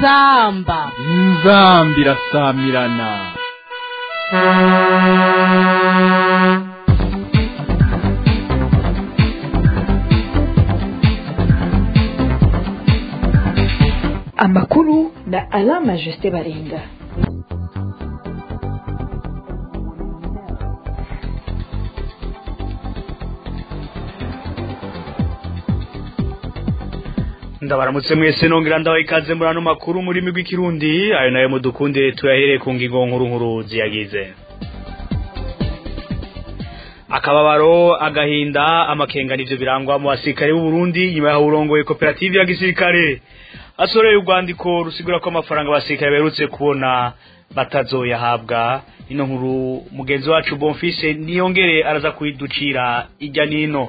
inzamba inzambi irasamirana amakuru na alama jusite baringa ndabaramutse mwese nongera ndaho ikaze muri ano makuru muri migwi kirundi ayo nayo mudukunde tuyahereye ku ngingo nkuru nkuru ziyagize akababaro agahinda amakenga nivyo birangwa mu basirikare b'u Burundi nyuma yaho urongoye koperative ya gisirikare asoreye urwandiko rusigura ko amafaranga abasirikare baherutse kubona batazoyahabwa ino nkuru mugenzi wacu Bonfise niyongere araza kuyiducira ijya nino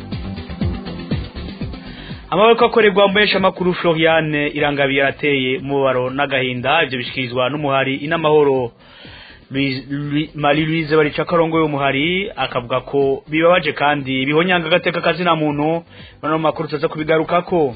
amaboko akorerwa mu benshi amakuru Floriane irangabiye yarateye umubaro n'agahinda ibyo bishikirizwa n'umuhari inamahoro Marie Louise barica karongo y'umuhari akavuga ko bibabaje kandi bihonyanga agateka kazina muntu bano makuru tuza kubigarukako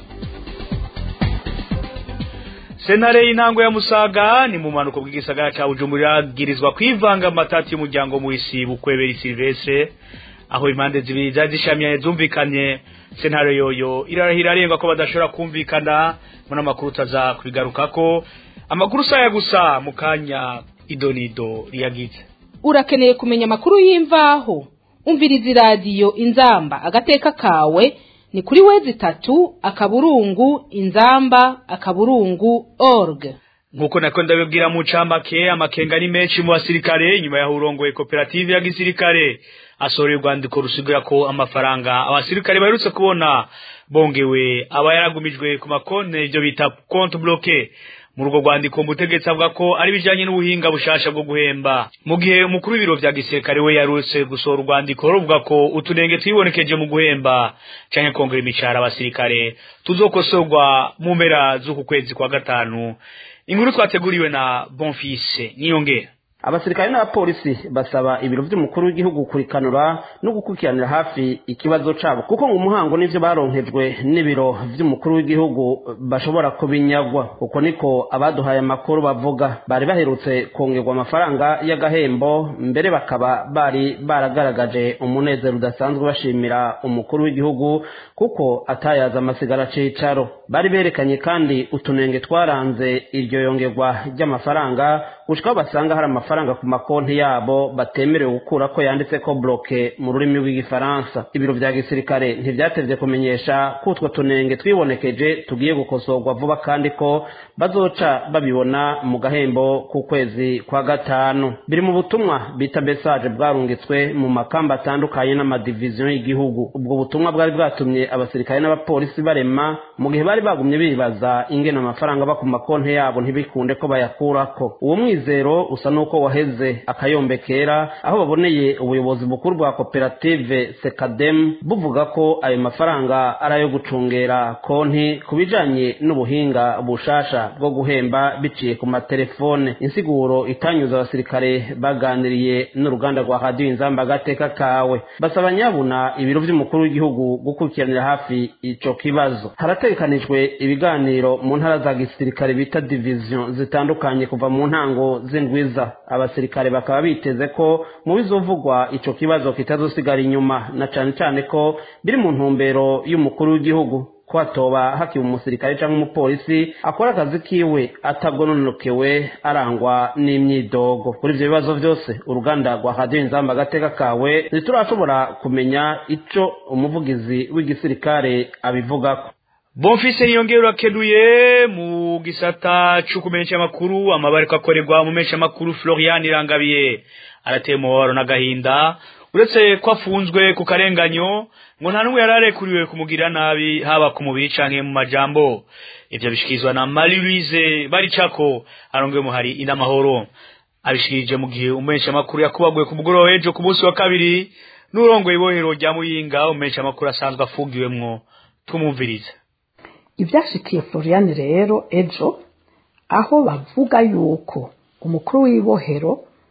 Senare y'intango ya Musaga ni mu manuko bw'igisagara ca Bujumbura girizwa kwivanga amatati y'umuryango mu isi bukwebera Silvestre aho impande zibiri zari zishamye zumvikanye sentare yoyo irarahira arenga ko badashobora kumvikana muri amakuru utaza kubigarukako amakuru saya gusa mu kanya idonido riyagize urakeneye kumenya amakuru y'imvaho umviriza iradiyo inzamba agateka kawe ni kuri wezi itatu akaburungu inzamba akaburungu org nkuko nako ndabibwira mu cambake amakenga ni menshi mu basirikare nyuma yaho urongoye koperative ya gisirikare asoreye urwandiko rusigura ko amafaranga abasirikare baherutse kubona bongewe aba yaragumijwe ku makonti ibyo bita konti bloke muri urwo rwandiko umutegetsi avuga ko ari bijanye n'ubuhinga bushasha bwo guhemba mu gihe umukuru w'ibiro vya gisirikare we yarutse gusohora urwandiko ruvuga ko utunenge twibonekeje mu guhemba canke kongera imishahara abasirikare tuzokosorwa mu mpera z'uku kwezi kwa gatanu inkuru twateguriwe na bonfise niyongera abasirikare n'abapolisi basaba ibiro vy'umukuru w'igihugu kurikanura no gukurikiranira hafi ikibazo cabo kuko ngo umuhango n'ivyo baronkejwe n'ibiro vy'umukuru w'igihugu bashobora kubinyagwa uko niko abaduhaye amakuru bavuga bari baherutse kongerwa amafaranga y'agahembo mbere bakaba bari baragaragaje umunezero udasanzwe bashimira umukuru w'igihugu kuko atayaza amasigara cicaro bari berekanye kandi utunenge twaranze iryo yongerwa ry'amafaranga gushika basanga hari amafaranga ku makonti yabo batemerewe gukura ko yanditse ko bloke mu rurimi rw'igifaransa ibiro vya gisirikare ntivyatevye kumenyesha ko utwo tunenge twibonekeje tugiye gukosorwa vuba kandi ko bazoca babibona mu gahembo ku kwezi kwa gatanu biri mu butumwa bita message bwarungitswe mu makamba atandukanye n'amadiviziyo y'igihugu ubwo butumwa bwari bwatumye abasirikare n'abapolisi barema mu gihe bari bagumye bibaza ingene amafaranga aba ku makonti yabo ntibikunde ko bayakurako uwo mwizero usa n'uko waheze akayombe kera aho baboneye ubuyobozi bukuru bwa koperative sekadem buvuga ko ayo mafaranga ari ayo gucungera konti ku bijanye n'ubuhinga bushasha bwo guhemba biciye ku matelefone insiguro itanyuza abasirikare baganiriye n'uruganda rwa radiyo inzamba agateka kawe basaba nyabuna ibiro vy'umukuru w'igihugu gukurikiranira hafi ico kibazo harategekanijwe ibiganiro mu ntara za gisirikare bita division zitandukanye kuva mu ntango z'indwiza abasirikare bakaba biteze ko mu bizovugwa ico kibazo kitazosigara inyuma na cane cane ko biri mu ntumbero y'umukuru w'igihugu ko hatoba hakiba umusirikare cyangwa umupolisi akora akazi kiwe atagononokewe arangwa n'imyidogo kuri ivyo bibazo vyose uruganda rwa radiyo inzamba agateka kawe ntiturashobora kumenya ico umuvugizi w'igisirikare abivugako Bonfise niyongera urakenuye mu gisata cyo kumenyesha amakuru amabariko akorerwa mu menyesha amakuru Florian Irangabiye arateye muhoro n'agahinda uretse ko afunzwe ku karenganyo ngo nta n'umwe yararekuriwe kumugirira nabi haba ku mubiri canke mu majambo ivyo bishikizwa na Marie Louise Baricako arongwe muhari inamahoro abishikirije mu gihe umumenyesha amakuru yakubaguye ku mugoroba ejo ku munsi wa kabiri n'urongoye ibohero rya Muyinga umumenyesha amakuru asanzwe afungiwemwo tumumviriza ibyashikiye florian rero ejo aho bavuga yuko umukuru w'ibohero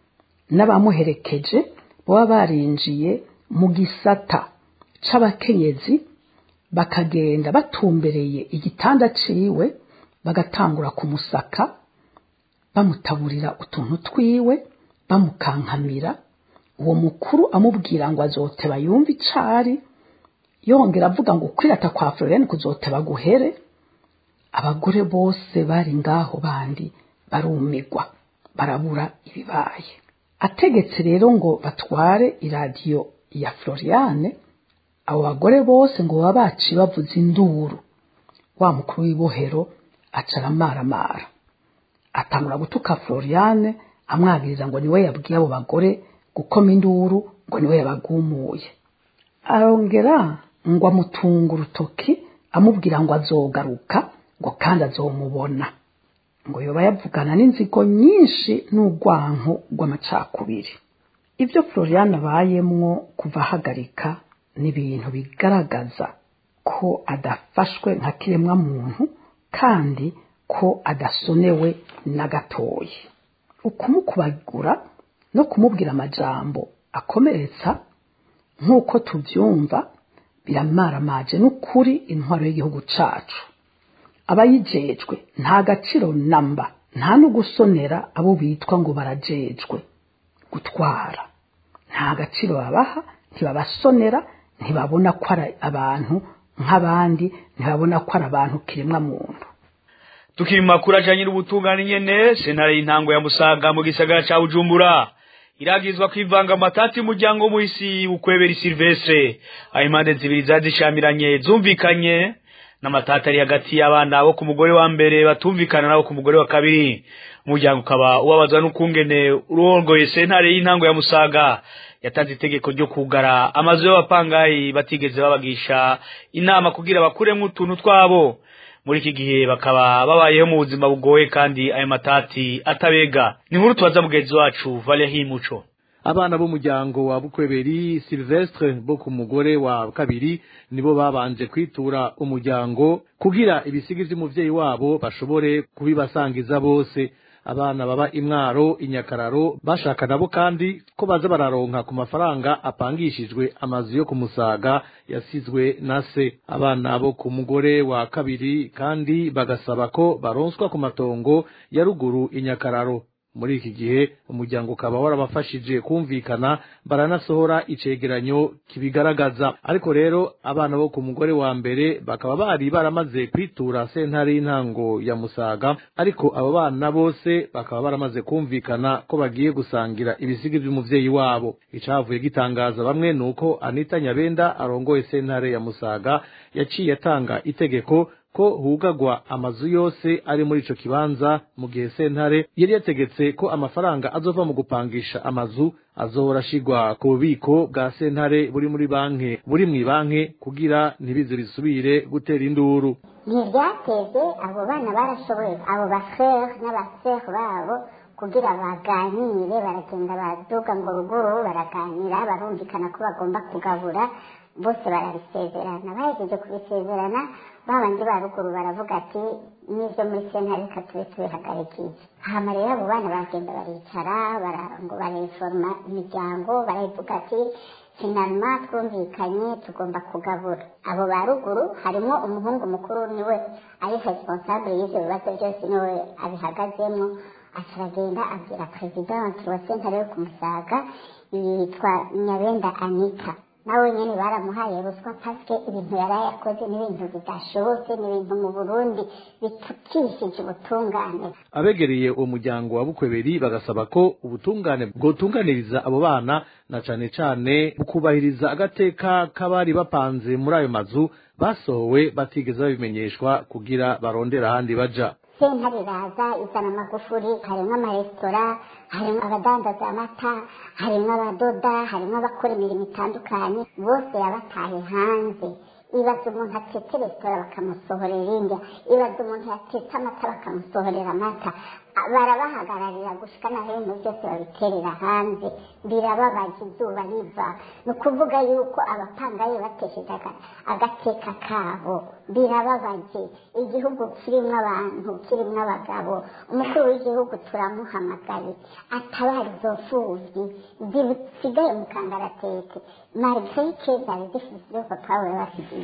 n'abamuherekeje baba barinjiye mu gisata c'abakenyezi bakagenda batumbereye igitanda ciwe bagatangura kumusaka bamutaburira utuntu twiwe bamukankamira uwo mukuru amubwira ngo azoteba yumve icari yongera avuga ngo kwirata kwa Florene kuzoteba guhere abagore bose bari ngaho bandi barumigwa barabura ibibaye ategetse rero ngo batware iradiyo ya Floriane abo bagore bose ngo baba baci bavuza induru wa mukuru w'ibohero aca aramaramara atangura gutuka Floriane amwagiriza ngo niwe yabwiye abo bagore gukoma induru ngo niwe yabagumuye arongera ngo amutunga urutoki amubwira ngo azogaruka ngo kandi azomubona ngo yoba yavugana n'inzigo nyinshi n'urwanko rw'amacakubiri ibyo Floriane abayemwo kuva ahagarika ni ibintu bigaragaza ko adafashwe nka kiremwa muntu kandi ko adasonewe na gatoya ukumukubagura no kumubwira amajambo akomeretsa nk'uko tubyumva biramaramaje n'ukuri intwaro y'igihugu cacu abayijejwe nta gaciro namba nta no gusonera abo bitwa ngo barajejwe gutwara nta gaciro babaha ntibabasonera ntibabona ko ari abantu nk'abandi ntibabona ko ari abantu kiremwa muntu tukiri mu makuru ajanye n'ubutungane nyene sentare y'intango ya musaga mu gisagara ca bujumbura iragizwa kwivanga amatati y'umuryango w'umuhisi ukwebera silvestre aho impande zibiri zazishamiranye zumvikanye n'amatati ari hagati y'abana bo ku mugore wa mbere batumvikana nabo ku mugore wa kabiri umuryango ukaba ubabazwa n'ukungene urongoye sentare y'intango ya musaga yatanze itegeko ryo kugara amazu y'abapangayi batigeze babagisha inama kugira bakuremwo utuntu twabo muri iki gihe bakaba babayeho mu buzima bugoye kandi ayo matati atabega ni nkuru tubaza mugenzi wacu Valerie Muco abana b'umuryango wa bukweberi silvestre bo ku mugore wa kabiri nibo babanje kwitura umuryango kugira ibisigi vy'umuvyeyi wabo bashobore kubibasangiza bose abana baba imwaro inyakararo bashaka nabo kandi ko baza bararonka ku mafaranga apangishijwe amazu yo kumusaga yasizwe na se abana bo ku mugore wa kabiri kandi bagasaba ko baronswa ku matongo ya ruguru inyakararo muri iki gihe umuryango ukaba warabafashije kumvikana baranasohora icegeranyo kibigaragaza ariko rero abana bo ku mugore wa mbere bakaba bari baramaze kwitura sentare y'intango ya musaga ariko abo bana bose bakaba baramaze kumvikana ko bagiye gusangira ibisigi by'umuvyeyi wabo icavuye gitangaza bamwe nuko anita nyabenda arongoye sentare ya musaga yaciye atanga itegeko ko hugagwa amazu yose ari muri ico kibanza mu gihe sentare yari yategetse ko amafaranga azova mu gupangisha amazu azohora ashigwa ku bubiko bwa sentare buri muri banki buri mw'ibanki kugira ntibize bisubire gutera induru ntibyateze abo bana barashoboye abo bafere n'abafere babo kugira baganire baragenda baduga ngo ruguru baraganira barumvikana ko bagomba kugabura bose barabisezerana bahejeje kubisezerana babandi ba ruguru baravuga ati n'ibyo muri sentare reka tube tubihagarikiye hama rero abo bana baragenda baricara ngo bareforma imiryango baravuga ati finalima twumvikanye tugomba kugabura abo ba ruguru harimo umuhungu mukuru niwe ari responsable y'ivyo bibazo byose niwe abihagazemo acaragenda abwira presidente wa sentare yo kumusaga yitwa nyabenda anita nawe nyene baramuhaye ruswa paske ibintu yari yakoze n'ibintu bidashobotse n'ibintu mu burundi bitukishije ubutungane abegereye uwo muryango wa bukweberi bagasaba ko ubutungane bwotunganiriza abo bana na cane cane bukubahiriza agateka k'abari bapanze muri ayo mazu basohowe batigeze babimenyeshwa kugira barondera ahandi baja sentare iraza izana amagufuri harimo amaresitora harimo abadandaza amata harimo abadoda harimo abakora imirimo itandukanye bose yabataye hanze ibaza umuntu atetse resitora bakamusohorera indya ibaza umuntu yatetse amata bakamusohorera amata barabahagararira gushika na ibintu byose babiterera hanze birababaje izuba riva ni ukuvuga yuko abapangayi batesheje agateka kabo birababaje igihugu kirimo abantu kirimo abagabo umukuru w'igihugu turamuhamagaye atabara izo mfubyi zisigaye mu kangaratete margarite zari zifite ibyo papa we basigiye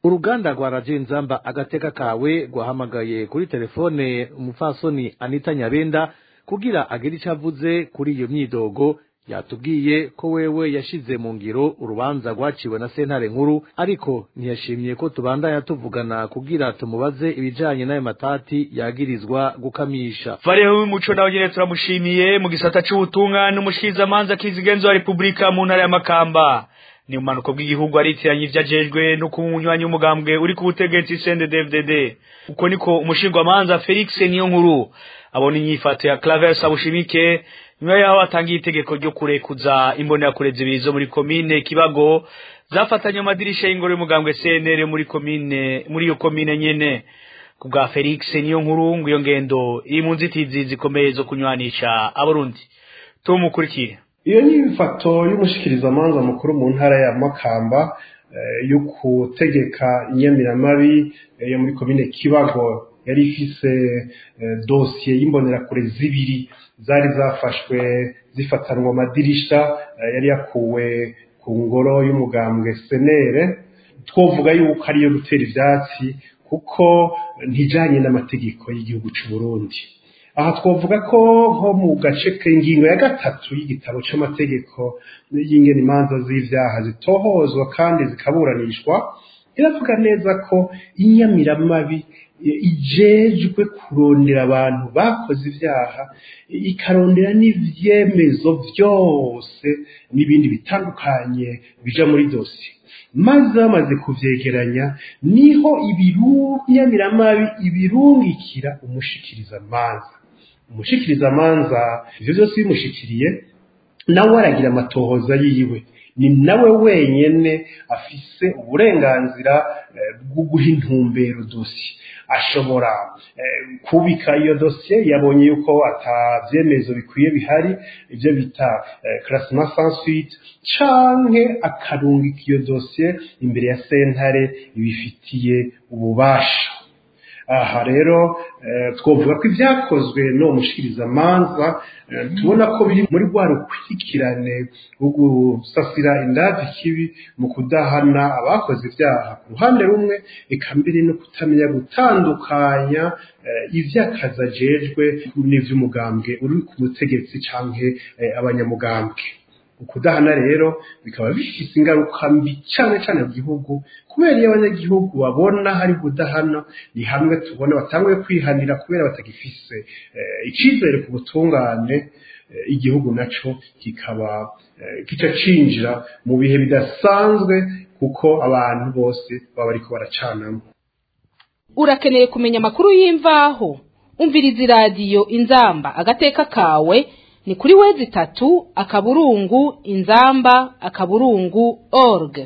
uruganda rwa radiyo inzamba agateka kawe rwahamagaye kuri telefone umupfasoni anita nyabenda kugira agire icyo avuze kuri iyo myidogo yatubwiye ko wewe yashize mu ngiro urubanza rwaciwe na sentare nkuru ariko ntiyashimye ko tubandanya tuvugana kugira tumubaze ibijanye n'ayo matati yagirizwa gukamisha Vareho w'umuco nawe nyene turamushimiye mu gisata c'ubutungane umushikizamanza kizigenzo wa Republika mu ntara ya Makamba ni umanuko bw'igihugu aritiranye ivyajejwe no kumunywanyi umugambwe uri ku butegetsi CNDD-FDD uko niko umushingwamanza Felix niyo nkuru abona inyifato ya Claver Sabushimike nyuma yaho atangiye itegeko ryo kurekuza imbonera zibiri zo muri komine Kibago zafatanye amadirisha y'ingoro y'umugambwe CNL muri komine muri iyo komine nyene ku bwa Felix niyo nkuru ngo iyo ngendo iri mu nzitizi zikomeye zo kunywanisha abarundi tumukurikire iyo ni ifoto y'umushikirizamanza mukuru mu ntara ya makamba eh, yo gutegeka inyamiramabi eh, yo muri komine kibago yari ifise eh, dosiye y'imbonerakure zibiri zari zafashwe zifatanwa amadirisha eh, yari yakuwe ku ngoro y'umugambwe senere twovuga yuko ariyo gutera ivyatsi kuko ntijanye n'amategeko y'igihugu c'u Burundi aha twavuga ko nko mu gace k'ingingo ya gatatu y'igitabo c'amategeko y'ingene imanza z'ivyaha zitohozwa kandi zikaburanishwa iravuga neza ko inyamiramabi ijejwe kurondera abantu bakoze ivyaha ikarondera n'ivyemezo vyose n'ibindi bitandukanye bija muri dosiye maze bamaze kuvyegeranya niho ibirunyamiramabi ibirungikira umushikiriza manza umushikiriza manza ivyo vyose bimushikiriye nawe aragira amatohoza yiwe ni nawe wenyene afise uburenganzira bwo guha intumbero dosiye ashobora kubika iyo dosiye yabonye yuko atavyemezo bikwiye bihari ivyo bita classement sans suite canke akarungika iyo dosiye imbere ya sentare ibifitiye ububasha aha rero twavuga ko ibyakozwe no mushikirizamanza tubona ko biri muri rwa rukurikirane rwo gusasira indazi kibi mu kudahana abakoze ibyaha ku ruhande rumwe eka mbere no kutamenya gutandukanya ivy'akazi ajejwe n'ivy'umugambwe uri ku butegetsi canke abanyamugambwe ukudahana rero bikaba bifise ingaruka mbi cyane cyane mu gihugu kubera iyo abanyagihugu babona hari kudahana ni hamwe tubona batanguye kwihanira kubera batagifise icyizere ku butungane igihugu naco kikaba kica cinjira mu bihe bidasanzwe kuko abantu bose baba bariko baracanamo urakeneye kumenya amakuru y'imvaho umviriza iradiyo inzamba agateka kawe ni kuri wezi itatu akaburungu inzamba akaburungu org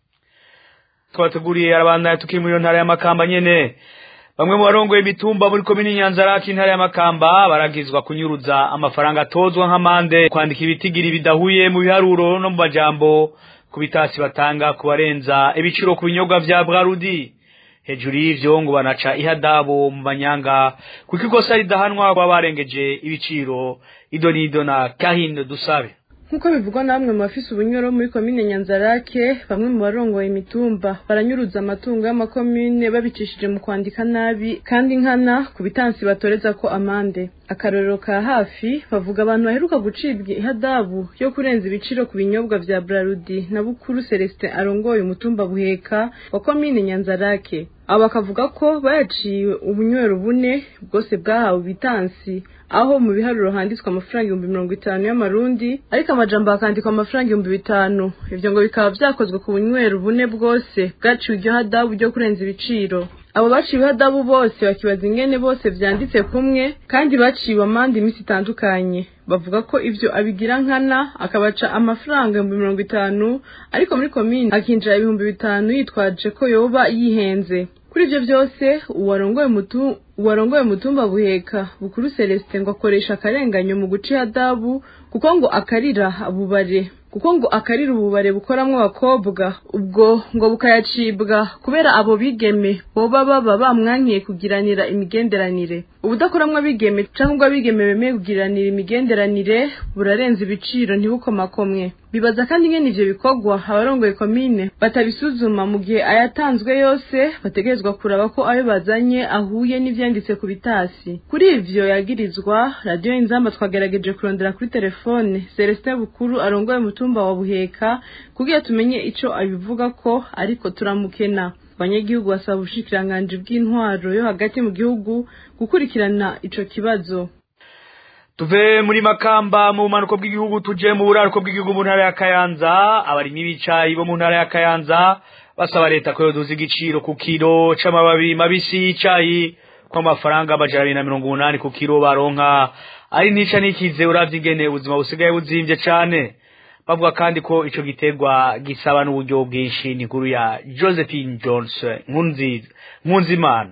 twateguriye arabandanya tukiri muri iyo ntara y'amakamba nyene bamwe mu barongoye imitumba muri komini nyanzaraki intara y'amakamba baragizwa kunyuruza amafaranga atozwa nk'amande kwandika ibitigiri bidahuye mu biharuro no mu majambo ku bitasi batanga ku barenza ibiciro ku binyobwa vya brarudi hejuru y'ivyo ngo banaca ihadabo mu manyanga kuko ikosa ridahanwa kwa barengeje ibiciro ido nido na kahino dusabe nk'uko bivugwa na bamwe mu bafise ubunyoro muri komine nyanzarake bamwe mu barongoye imitumba baranyuruza amatungo y'amakomine babicishije mu kwandika nabi kandi nkana ku bitansi batoreza ko amande akarorero ka hafi bavuga abantu baheruka gucibwa ihadabu yo kurenza ibiciro ku binyobwa vya brarudi na bukuru celestin arongoye umutumba buheka wa komine nyanzarake abo bakavuga ko bayaciwe ubunywero bune bwose bwahawe ibitansi aho mu biharuro handitswe amafaranga ibihumbi mirongo itanu y'amarundi ariko amajambo hakandikwa amafaranga ibihumbi bitanu ivyo ngo bikaba vyakozwe ku bunywero bune bwose bwaciwe iryo hadabu ryo kurenza ibiciro abo baciwe ihadabu bose bakibaza ingene bose vyanditse kumwe kandi baciwe amande imisi itandukanye bavuga ko ivyo abigira nkana akabaca amafaranga ibihumbi mirongo itanu ariko muri komine akinjira ibihumbi bitanu yitwaje ko yoba yihenze kuri ivyo vyose uwarongoye mutu uwarongoye mutumba buheka bukuru Celestin ngo akoresha akarenganyo mu guca ihadabu kuko ngo akarira abubare kuko ngo akarira ububare bukoramwo abakobwa ubwo ngo bukayacibwa kubera abo bigeme boba baba bamwankiye kugiranira imigenderanire ubudakoramwo abigeme canke ubwo abigeme bemeye kugiranira imigenderanire burarenza ibiciro ntibukomakomwe bibaza kandi ingene ivyo bikorwa abarongoye komine batabisuzuma mu gihe ayatanzwe yose bategerezwa kuraba ko ayo bazanye ahuye n'ivyanditse ku bitasi kuri ivyo yagirizwa radiyo inzamba twagerageje kurondera kuri telefone celestin bukuru arongoye umutumba wa buheka kugira tumenye ico abivuga ko ariko turamukena abanyagihugu basaba ubushikiranganji bw'intwaro yo hagati mu gihugu gukurikirana ico kibazo tuve muri makamba mu bumanuko bw'igihugu tuje mu buraruko bw'igihugu mu ntara ya kayanza abarimyi b'icayi bo mu ntara ya kayanza basaba leta ko yoduza igiciro ku kiro c'amababi mabisi y'icayi ko amafaranga amajana abiri na mirongo umunani ku kiro baronka ari ntica n'ikize uravye ingene ubuzima busigaye buzimvye cane bavuga kandi ko ico giterwa gisaba n'uburyo bwinshi ni nkuru ya josephine jones nkunziza nkunzimana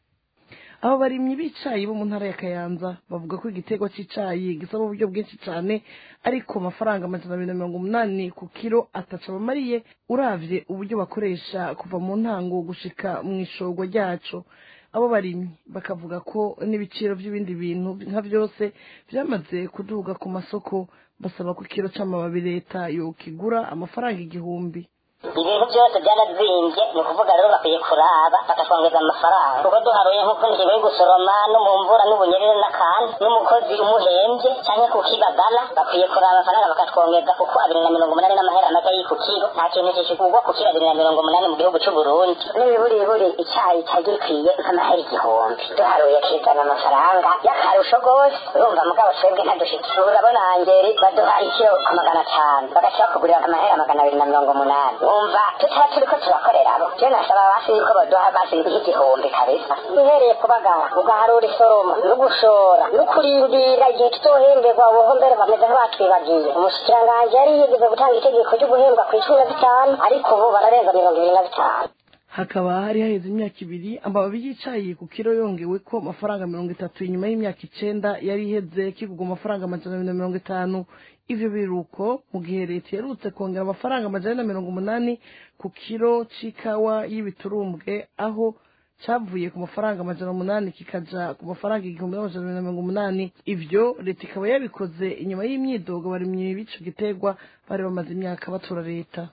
abo barimyi b'icayi bo mu ntara ya kayanza bavuga ko igiterwa cy'icayi gisaba uburyo bwinshi cyane ariko amafaranga amajana abiri na mirongo umunani ku kiro ataca abamariye uravye uburyo bakoresha kuva mu ntango gushika mu ishorwa ryaco abo barimyi bakavuga ko n'ibiciro by'ibindi bintu nka byose byamaze kuduga ku masoko basaba ko ikiro c'amababi leta yokigura amafaranga igihumbi ibintu byose byarazimbye ni ukuvuga rero bakwiye kuraba bakatwongeza amafaranga kuko duharuye nk'uko ingingo yo gusoroma no mu mvura n'ubunyerere n'akantu n'umukozi umuhembye cyangwa ku kibagala bakwiye kuraba amafaranga bakatwongeza kuko abiri na mirongo umunani n'amahera make y'ku kiro nta kintu kikigurwa ku kiro abiri na mirongo umunani mu gihugu cy'u Burundi n'ibiburiburi icyayi cyari gikwiye nk'amahera igihumbi duharuye kizana amafaranga y'akarusho rwose urumva mugabo twebwe ntadushikira urabona angeri baduha ikiro ku magana atanu bagaca bakugurira amahera magana abiri na mirongo umunani wumva tutaba turiko turakorera abo je nasaba basi yuko baduha basi nk'igihumbi kabisa uhereye kubagara ugaharura isoroma no gushora no kurindira igihe tuzohemberwa ubuho mbere bameze nk'abatwibagiye umushikiranganji yari yigeze gutanga itegeko ryo guhembwa ku icumi na bitanu ariko ubu bararenza mirongo ibiri na bitanu hakaba hari haheze imyaka ibiri amababi y'icayi ku kiro yongewe ko amafaranga mirongo itatu inyuma y'imyaka icenda yari iheze kigurwa amafaranga amajana abiri na mirongo itanu ivyo biruko mu gihe leta yerutse kongera amafaranga amajana na mirongo umunani ku kiro c'ikawa y'ibiturumbwe aho cavuye ku mafaranga amajana umunani kikaja ku mafaranga igihumbi n'amajana abiri na mirongo umunani ivyo leta ikaba yabikoze inyuma y'imyidogo barimyi b'ico giterwa bari bamaze imyaka batura leta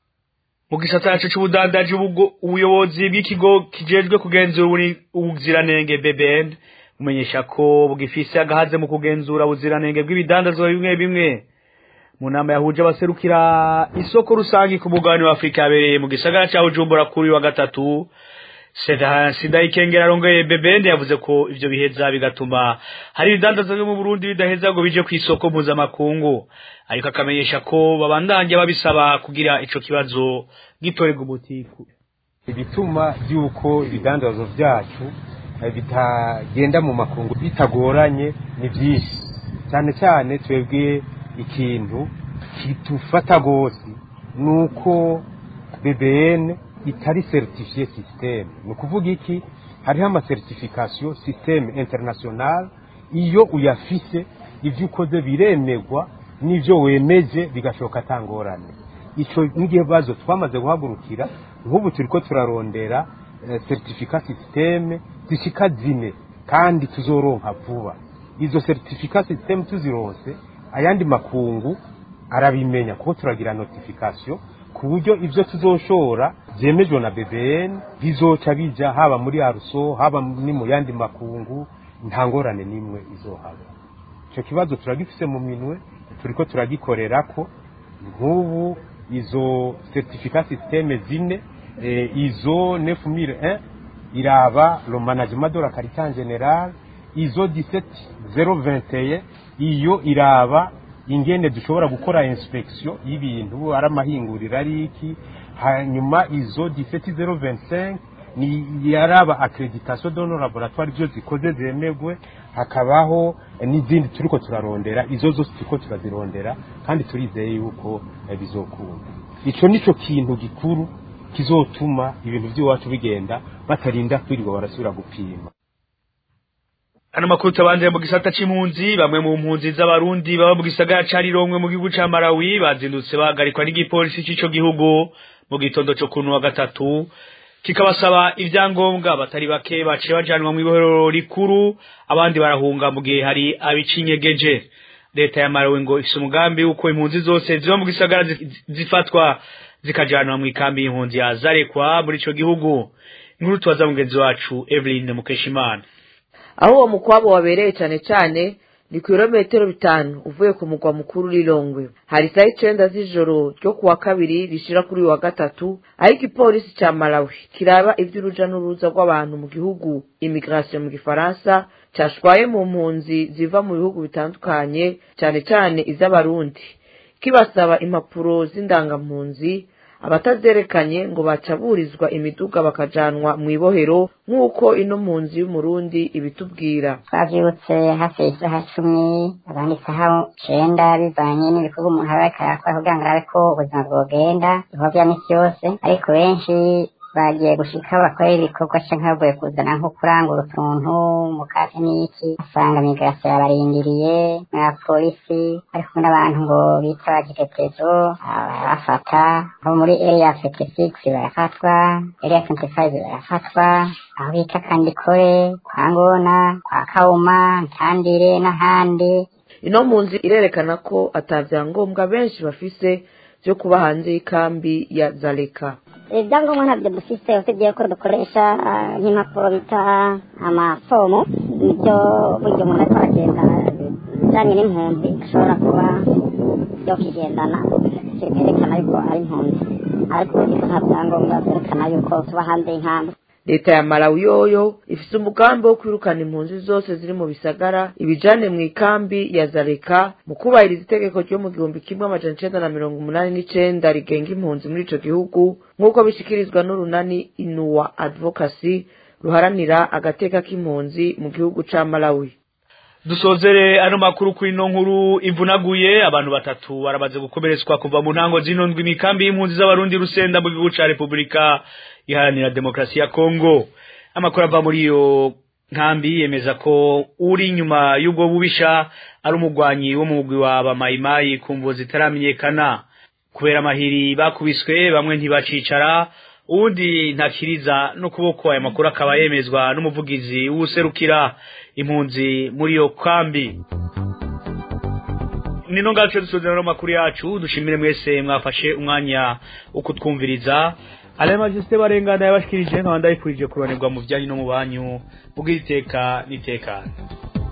mu gisata yacu c'ubudandaji ubwo ubuyobozi bw'ikigo kijejwe kugenzura uburi- ubuziranenge BBN bumenyesha ko bugifise agahaze mu kugenzura ubuziranenge bw'ibidandazwa bimwe bimwe mu nama yahuje abaserukira isoko rusange ku mugabane wa Afurika yabereye mu gisagara ca Bujumbura kuri uyu wa gatatu Seda Sida Ikengera arongeye BBN yavuze ko ivyo biheza bigatuma hari ibidandazwa byo mu Burundi bidaheza ngo bije ku isoko mpuzamakungu ariko akamenyesha ko babandanya babisaba kugira ico kibazo gitorerwa umutiku ibituma by'uko ibidandazwa byacu eh, bitagenda mu makungu bitagoranye ni byinshi cyane cyane twebwe ikintu kitufata rwose ni uko bbn itari certifiye systeme ni ukuvuga iki hariho amacertification systeme international iyo uyafise ibyo ukoze biremegwa n'ibyo wemeje bigashoka atangorane icyo n'ikibazo twamaze guhagurukira nk'ubu turi ko turarondera eh, certificat systeme zishika zine kandi tuzoronka vuba izo certificat systeme tuzironse ayandi makungu arabimenya kuko turagira notification ku buryo ibyo tuzoshora byemejwe na BBN bizoca bija haba muri aruso haba ni mu yandi makungu nta ngorane n'imwe izohaba icyo kibazo turagifise mu minwe turiko turagikorerako nk'ubu izo certificat systeme zine eh, izo 9001 iraba le management de la qualité en général izo 17021 iyo iraba ingene dushobora gukora inspection y'ibintu ari amahinguriro ari iki hanyuma izo 17025 ni yaraba accreditation de nos laboratoires byo zikoze zemegwe hakabaho eh, n'izindi turiko turarondera izo zose turiko turazirondera kandi turizeye yuko eh, bizokunda ico nico kintu gikuru kizotuma ibintu by'iwacu bigenda batarinda kwirirwa barasubira gupima Ano makuru tabanje mu gisata c'impunzi bamwe mu mpunzi z'abarundi baba mu gisagara ca Rirongwe mu gihugu ca Malawi bazindutse bahagarikwa n'igipolisi c'ico gihugu mu gitondo co kuno wa gatatu kikabasaba ivyangombwa batari bake baciye bajanwa mu ibohero rikuru abandi barahunga mu gihe hari abicinyegeje leta ya Malawi ngo ifise umugambi uko impunzi zose ziba mu gisagara zifatwa zikajanwa mu ikambi y'impunzi ya Zarekwa muri ico gihugu inkuru tubaza mugenzi wacu Evelyn Mukeshimana aho uwo mukwabo wabereye cyane cyane ni ku birometero bitanu uvuye ku mugwa mukuru Lilongwe hari saa icenda z'ijoro ryo kuwa kabiri rishira kuri wa gatatu ariko ipolisi ca Malawi kiraba ivy'uruja n'uruza rw'abantu mu gihugu immigration mu gifaransa cashwaye mu mpunzi ziva mu bihugu bitandukanye cyane cyane iz'abarundi kibasaba impapuro z'indangampunzi abatazerekanye ngo bacaburizwa imiduga bakajanwa mu ibohero nk'uko ino mpunzi y'umurundi ibitubwira twavyibutse hafi isaha cumi abandi isaha cenda bivanye n'ibikorwa umuntu aba ariko arakora kugira ngo arabe ko ubuzima bwogenda ibikorwa vya misi yose ariko benshi bagiye gushika bakora ibikorwa canke bavuye kuzana nko kurangura utuntu mu kazi n'iki asanga migrasiyo yabarindiriye na polisi ari kumwe n'abantu ngo bita bagitetezo barafata nko muri area fifty six barafatwa area twenty five barafatwa aho bita kandikore kwa ngona kwa kawuma ntandire n'ahandi ino mpunzi irerekana ko atavyangombwa benshi bafise vyo kuba hanze y'ikambi ya zaleka ibyangombwa ntabyo dufite usibye ko dukoresha nk'impapuro bita amafomu nibyo burya umuntu ariko aragenda ibijyanye n'impunzi ashobora kuba yokigendana byerekana yuko ari impunzi ariko nta byangombwa byerekana yuko tuba hanze y'inkambi leta ya malawi yoyo ifise umugambi wo kwirukana impunzi zose ziri mu bisagara ibijane mu ikambi ya zareka mu kubahiriza itegeko ryo mu gihumbi kimwe amajana icenda na mirongo umunani n'icenda rigenga impunzi muri ico gihugu nk'uko bishikirizwa n'urunani inuwa advocacy ruharanira agateka k'impunzi mu gihugu ca malawi dusozere ano makuru kuri ino nkuru ivunaguye abantu batatu baramaze gukomeretswa kuva mu ntango zino ndwi imikambi y'impunzi z'abarundi rusenda mu gihugu ca repubulika iharanira demokarasi ya kongo amakuru ava muri iyo nkambi yemeza ko uri inyuma y'ubwo bubisha ari umugwanyi wo mu mugwi wa bamayimayi ku mvo zitaramenyekana kubera amahiri bakubiswe bamwe ntibacicara uwundi ntakiriza n'ukuboko aya makuru akaba yemezwa n'umuvugizi w'userukira impunzi muri iyo kambi nino ngacu dusuzira no makuru yacu dushimire mwese mwafashe umwanya wo kutwumviriza ale majiste barengana yabashikirije nkaba ndayifurije kuronirwa mu byanyu no mu banyu ubw'iteka n'itekano